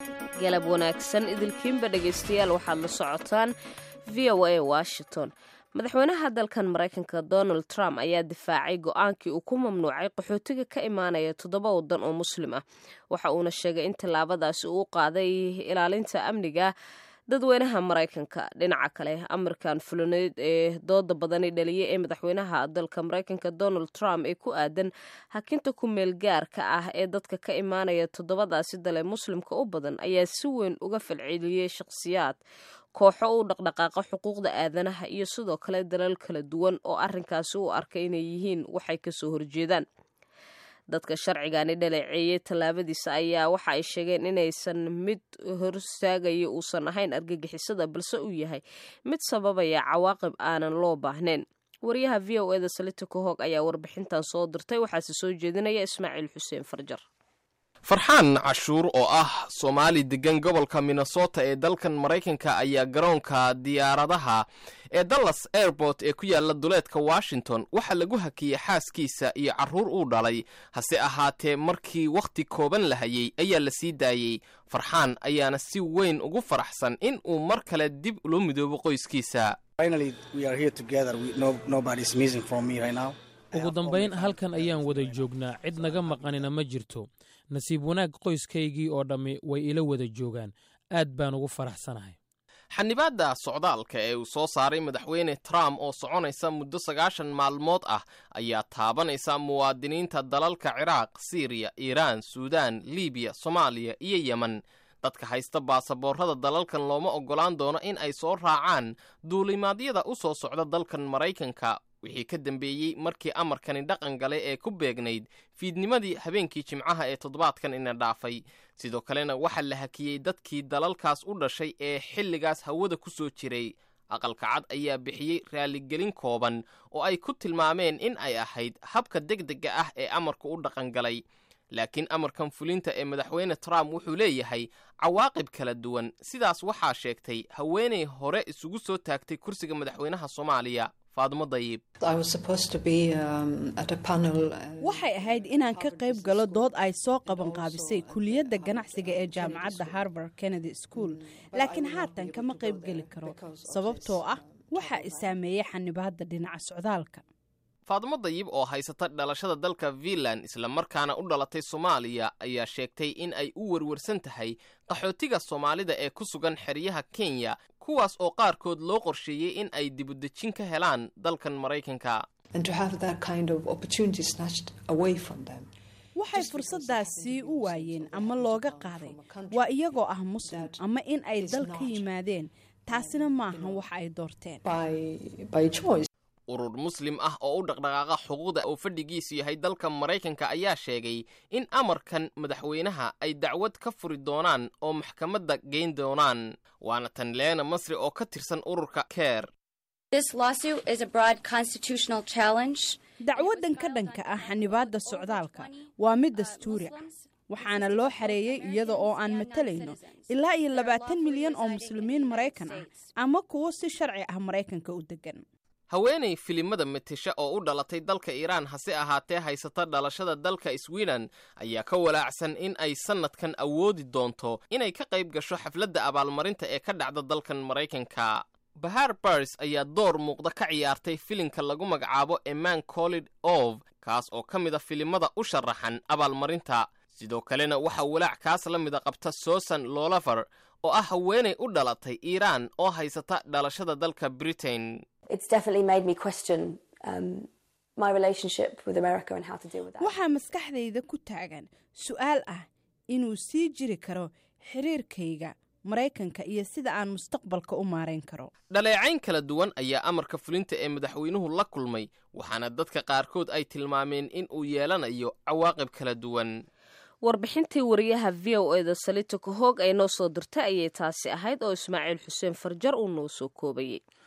galab wanaagsan idilkiinba dhegaystayaal waxaad la socotaan v o a washington madaxweynaha dalkan maraykanka donald trump ayaa difaacay go-aankii uu ku mamnuucay qaxootiga ka imaanaya toddoba waddan oo muslim ah waxa uuna sheegay in tallaabadaasi uu qaaday ilaalinta amniga dadweynaha maraykanka dhinaca kale amarkan fulaneed ee dooda badani dhaliyay ee madaxweynaha dalka maraykanka donald trump ee ku aadan hakinta ku-meel gaarka ah ee dadka ka imaanaya toddobadaasi dale muslimka u badan ayaa si weyn uga falceliyey shakhsiyaad kooxo u dhaqdhaqaaqa xuquuqda aadanaha iyo sidoo kale dalal kala duwan oo arrinkaasi u arkay inay yihiin waxay kasoo horjeedaan dadka sharcigani dhaleeceeyey tallaabadiisa ayaa waxa ay sheegeen inaysan mid horsaagaya uusan ahayn argagixisada balse uu yahay mid sababaya cawaaqib aanan loo baahnayn wariyaha v o eda salita kahog ayaa warbixintan soo dirtay waxaase soo jeedinaya ismaaciil xuseen farjar farxaan cashuur oo ah soomaali degan gobolka minnesota ee dalkan maraykanka ayaa garoonka diyaaradaha ee dallas airport ee ku yaala duleedka washington waxaa lagu hakiyey xaaskiisa iyo carruur uu dhalay hase ahaatee markii wakhti kooban la hayey ayaa la sii daayey farxaan ayaana si weyn ugu faraxsan in uu mar kale dib ula midoobo qoyskiisa ugu dambayn halkan ayaan wada joognaa cid naga maqanina ma jirto nasiib wanaag qoyskaygii oo dhammi way ila wada joogaan aad baan ugu faraxsanahay xanibaadda socdaalka ee uu soo saaray madaxweyne trump oo soconaysa muddo sagaashan maalmood ah ayaa taabanaysa muwaadiniinta dalalka ciraaq siiriya iiraan suudaan libiya soomaaliya iyo yemen dadka haysta baasaboorrada dalalkan looma oggolaan doono in ay soo raacaan duulimaadyada u soo socda dalkan maraykanka wixii ka dambeeyey markii amarkani dhaqan galay ee ku beegnayd fiidnimadii habeenkii jimcaha ee toddobaadkan ina dhaafay sidoo kalena waxaa la hakiyey dadkii dalalkaas u dhashay ee xilligaas hawada ku soo jiray aqalka cad ayaa bixiyey raaligelin kooban oo ay ku tilmaameen in ay ahayd habka degdega ah ee amarku u dhaqan galay laakiin amarkan fulinta ee madaxweyne trump wuxuu leeyahay cawaaqib kala duwan sidaas waxaa sheegtay haweenay hore isugu soo taagtay kursiga madaxweynaha soomaaliya faadmo dayib waxay ahayd inaan ka qayb galo dood ay soo qabanqaabisay kuliyadda ganacsiga ee jaamacadda harvard kennedy school laakiin haatan kama qayb geli karo sababtoo ah waxa i saameeyey xanibaadda dhinaca socdaalka faadmo dayib oo haysata dhalashada dalka fiinland islamarkaana u dhalatay soomaaliya ayaa sheegtay in ay u werwarsan tahay qaxootiga soomaalida ee ku sugan xeryaha kenya kuwaas oo qaarkood loo qorsheeyey in ay dibudejin ka helaan dalkan maraykanka waxay fursaddaasi u waayeen ama looga qaaday waa iyagoo ah muslim ama in ay dal ka yimaadeen taasina maahan wax ay doorteen urur muslim ah oo u dhaqdhaqaaqa xuquuqda oo fadhigiisu yahay dalka maraykanka ayaa sheegay in amarkan madaxweynaha ay dacwad ka furi doonaan oo maxkamadda geyn doonaan waana tan leena masri oo ka tirsan ururka keer dacwaddan ka dhanka ah xanibaadda socdaalka waa mid dastuuri ah waxaana loo xareeyey iyada oo aan matalayno ilaa iyo labaatan milyan oo muslimiin maraykan ah ama kuwo si sharci ah maraykanka u degan haweenay filimada metesha oo u dhalatay dalka iiraan hase ahaatee haysata dhalashada dalka sweden ayaa ka walaacsan in ay sannadkan awoodi doonto inay ka qayb gasho xafladda abaalmarinta ee ka dhacda dalkan maraykanka bahar bars ayaa door muuqda ka ciyaartay filimka lagu magacaabo eman collid ov kaas oo ka mida filimada u sharaxan abaalmarinta sidoo kalena waxaa walaac kaas la mida qabta susan lolafer oo ah haweenay u dhalatay iiraan oo haysata dhalashada dalka britain waxaa maskaxdayda ku taagan su-aal ah inuu sii jiri karo xiriirkayga maraykanka iyo sida aan mustaqbalka u maarayn karo dhaleecayn kala duwan ayaa amarka fulinta ee madaxweynuhu la kulmay waxaana dadka qaarkood ay tilmaameen in uu yeelanayo cawaaqib kala duwan warbixintii wariyaha v o eda salita kahoog ay noo soo dirtay ayay taasi ahayd oo ismaaciil xuseen farjar uu noo soo koobayey